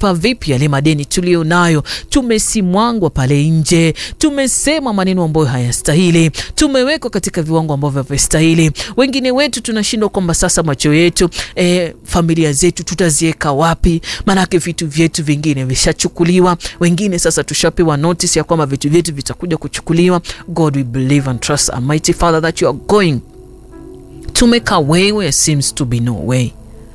tutalipa vipi yale madeni tulio nayo? Tumesimwangwa pale nje, tumesema maneno ambayo hayastahili, tumewekwa katika viwango ambavyo havistahili. Wengine wetu tunashindwa kwamba sasa macho yetu eh, familia zetu tutaziweka wapi? Maanake vitu vyetu vingine vishachukuliwa, wengine sasa tushapewa notice ya kwamba vitu vyetu vitakuja kuchukuliwa. God we believe and trust Almighty Father that you are going to make a way where seems to be no way.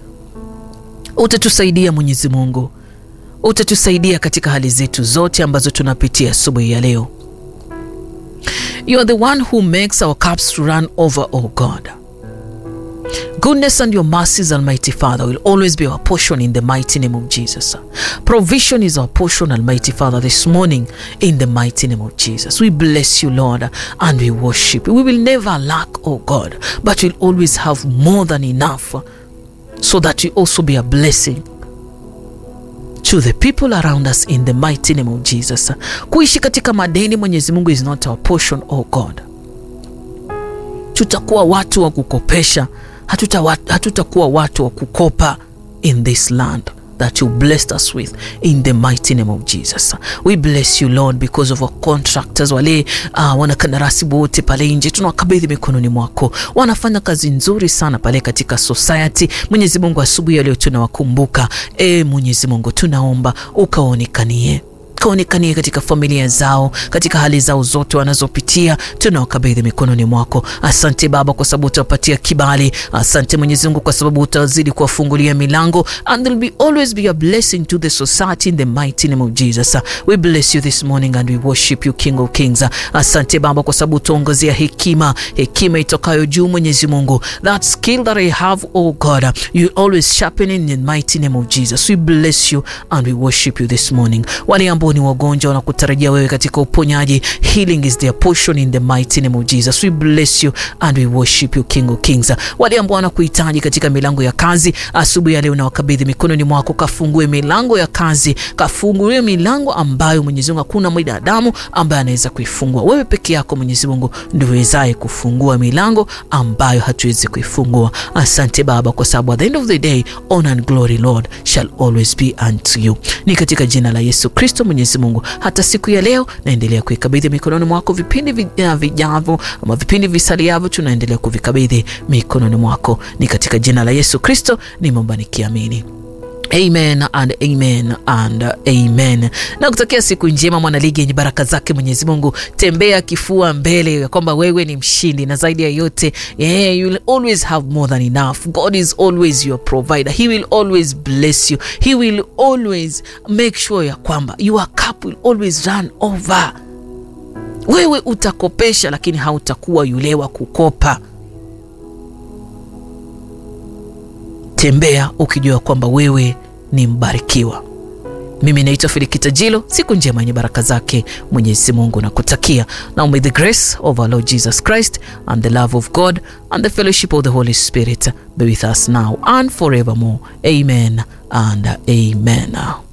Utatusaidia Mwenyezi Mungu, utatusaidia katika hali zetu zote ambazo tunapitia asubuhi ya leo. You are the one who makes our cups to run over, oh God. Goodness and your mercies, Almighty Father, will always be our portion in the mighty name of Jesus. Provision is our portion, Almighty Father, this morning in the mighty name of Jesus. We bless you, Lord, and we worship you. We will never lack, oh God, but we'll always have more than enough so that we also be a blessing to the people around us in the mighty name of Jesus. Kuishi katika madeni, Mwenyezi Mungu, is not our portion, oh God. Tutakuwa watu wa kukopesha, hatutakuwa hatuta watu wa kukopa in this land that you blessed us with in the mighty name of Jesus. We bless you Lord because of our contractors, wale uh, wanakandarasi wote pale nje tunawakabidhi mikononi mwako, wanafanya kazi nzuri sana pale katika society. Mwenyezi Mungu, asubuhi ya leo tunawakumbuka. E Mwenyezi Mungu, tunaomba ukaonekanie kaonekanie katika familia zao, katika hali zao zote wanazopitia, tunawakabidhi mikononi mwako. Asante Baba kwa sababu utawapatia kibali. Asante Mwenyezi Mungu kwa sababu utazidi kuwafungulia milango, and there will be always be a blessing to the society in the mighty name of Jesus. We bless you this morning and we worship you King of Kings. Asante Baba kwa sababu utaongezea hekima, hekima itokayo juu Mwenyezi Mungu, that skill that I have oh God, you always sharpen in the mighty name of Jesus. We bless you and we worship you this morning. Wale ambao ni wagonjwa wanakutarajia wewe katika uponyaji, healing is their portion in the mighty name of Jesus. We bless you and we worship you King of Kings. Wale ambao wanakuhitaji katika milango ya kazi, asubuhi ya leo na wakabidhi mikononi mwako, kafungue milango ya kazi, kafungue milango ambayo Mwenyezi Mungu hakuna binadamu ambaye anaweza kuifungua. Wewe peke yako Mwenyezi Mungu ndio uwezaye kufungua milango ambayo hatuwezi kuifungua. Asante Baba, kwa sababu at the end of the day honor and glory Lord shall always be unto you. Ni katika jina la Yesu Kristo Mwenyezi Mungu, hata siku ya leo naendelea kuikabidhi mikononi mwako. Vipindi vijavyo ama vipindi visaliavyo tunaendelea kuvikabidhi mikononi mwako. Ni katika jina la Yesu Kristo nimeomba nikiamini. Amen and amen and amen. Na kutakia siku njema mwanaligi yenye baraka zake Mwenyezi Mungu. Tembea kifua mbele ya kwamba wewe ni mshindi, na zaidi ya yote yeah, you will always have more than enough. God is always your provider. He will always bless you. He will always make sure ya kwamba your cup will always run over. Wewe utakopesha, lakini hautakuwa yule wa kukopa. Tembea ukijua kwamba wewe ni mbarikiwa. Mimi naitwa Filikita Jilo. Siku njema yenye baraka zake Mwenyezi Mungu na kutakia. Now may the grace of our Lord Jesus Christ and the love of God and the fellowship of the Holy Spirit be with us now and forevermore. Amen and amen.